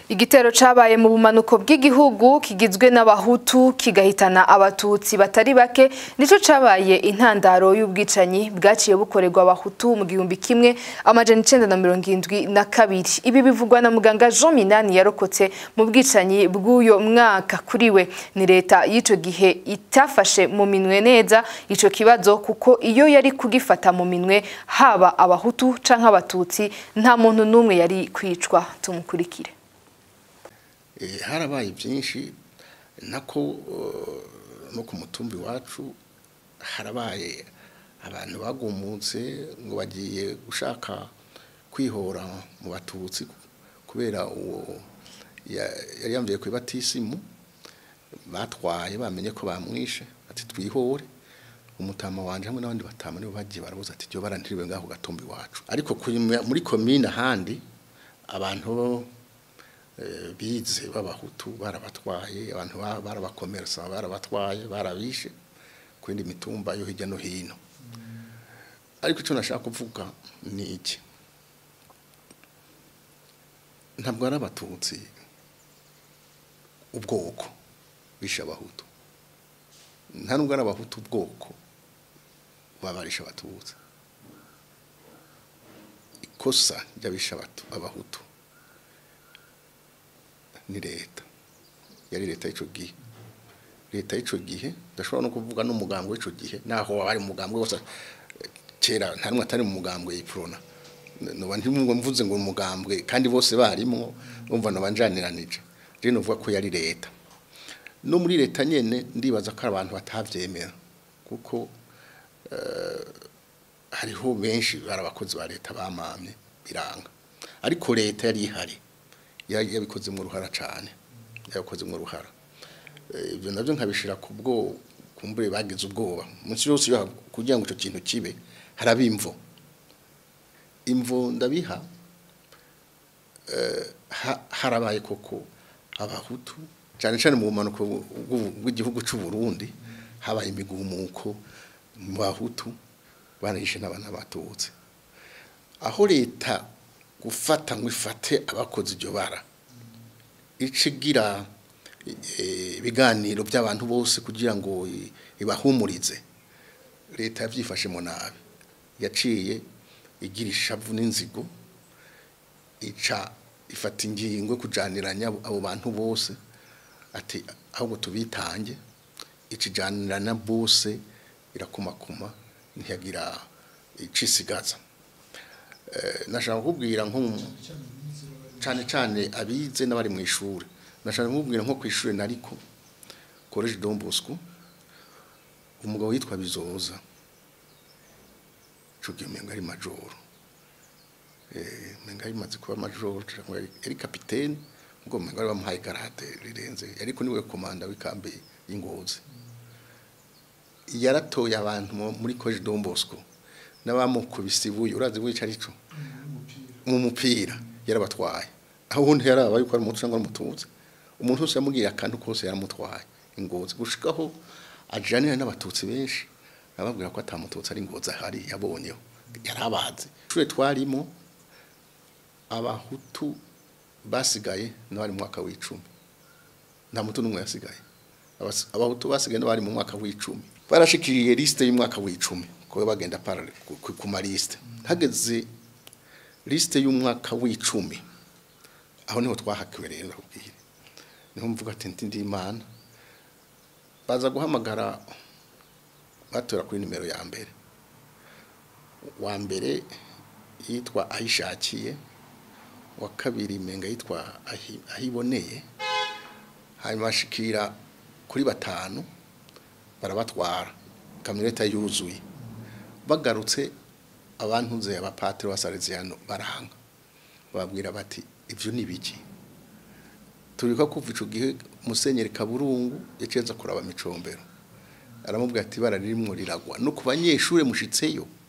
Igitero cabaye mu bumanuko bw'igihugu kigizwe n'abahutu kigahitana abatutsi batari bake nico cabaye intandaro y'ubwicanyi bwaciye bukorerwa abahutu mu gihumbi kimwe amajana icenda na mirongo indwi na kabiri ibi bivugwa na muganga Jean Minani yarokotse mu bwicanyi bw'uyo mwaka kuri we ni leta y'ico gihe itafashe mu minwe neza ico kibazo kuko iyo yari kugifata mu minwe haba abahutu canke abatutsi nta muntu n'umwe yari kwicwa tumukurikire harabaye byinshi nako no ku mutumbi wacu harabaye abantu bagumutse ngo bagiye gushaka kwihora mu batutsi kubera uwo yari yambaye ku ibatisimu batwaye bamenye ko bamwishe ati twihore umutama wanje hamwe n'abandi batama nibo bagiye barabuza ati ryo barantiriwe ngaho gatumbi wacu ariko muri komine ahandi abantu bize b'abahutu barabatwaye abantu barabakomeresa barabatwaye barabishe ku yindi mitumba yo hirya no hino ariko icyo nashaka kuvuga ni iki ntabwo ari abatutsi ubwoko bishe abahutu nta nubwo ari abahutu ubwoko babarisha abatutsi ikosa ry'abisha abahutu ni leta yari leta y'icyo gihe leta y'icyo gihe ndashobora no kuvuga n'umugambi w'icyo gihe naho wari umugambi wose kera nta n'umwe atari mu mugambwe yipfurona nuba mvuze ngo umugambwe kandi bose barimo bumva nabanjaniranije rero nuvuga ko yari leta no muri leta nyene ndibaza ko abantu batavyemera kuko hariho benshi bari abakozi ba leta bamamye biranga ariko leta yari ihari yabikoze mu ruhara cyane yabikoze mu ruhara ibyo nabyo nkabishira ku bwo kumbure bagize ubwoba munsi yose kugira ngo icyo kintu kibe haraba imvo imvo ndabiha harabaye koko abahutu cyane cyane mu bumanuko bw'igihugu cy'u Burundi habaye imigumuko mu bahutu banayishe n'abana batutse aho leta gufata ngo ifate abakoze iryo bara icigira ibiganiro by'abantu bose kugira ngo ibahumurize leta yabyifashemo nabi yaciye igira ishavu n'inzigo ica ifata ingingo yo kujaniranya abo bantu bose ati ahubwo tubitange ikijanirana bose irakumakuma ntiyagira icisigaza nashaka kukubwira nko cyane cyane abize n'abari mu ishuri nashaka kukubwira nko ku ishuri nariko college Don Bosco umugabo yitwa Bizoza cugiye menga ari major eh menga ari maze kuba major yari capitaine ngo menga ari bamuhaye garade rirenze ariko niwe komanda w'ikambi y'ingozi yaratoye abantu muri college Don Bosco n'abamukubise ibuye urazi wica arico mu mupira yarabatwaye aho undi yaraba yuko ari umutu cyangwa umututsi umuntu wese yamubwiye akantu kose yaramutwaye ingozi gushikaho ajanira n'abatutsi benshi ababwira ko atamututsi ari ingozi ahari yabonyeho yarabazi ishure twarimo abahutu basigaye n'abari mu mwaka w'icumi nta mutu n'umwe yasigaye abahutu basigaye n'abari mu mwaka w'icumi barashikiriye liste y'umwaka w'icumi ko bagenda parale ku maliste hageze liste y'umwaka w'icumi aho niho twahakiwe rero nakubwire niho mvuga ati ndi imana baza guhamagara batora kuri nimero ya mbere wa mbere yitwa ayishakiye wa kabiri menga yitwa ahiboneye hanyuma ashikira kuri batanu barabatwara kamyoneta yuzuye bagarutse abantu nze abapatiri basarezerano baranga babwira bati ibyo ni biki turiko kuva ico gihe musenyeri kaburungu yacenza kuraba micombero aramubwira ati bara ririmwo riragwa no ku banyeshure mushitseyo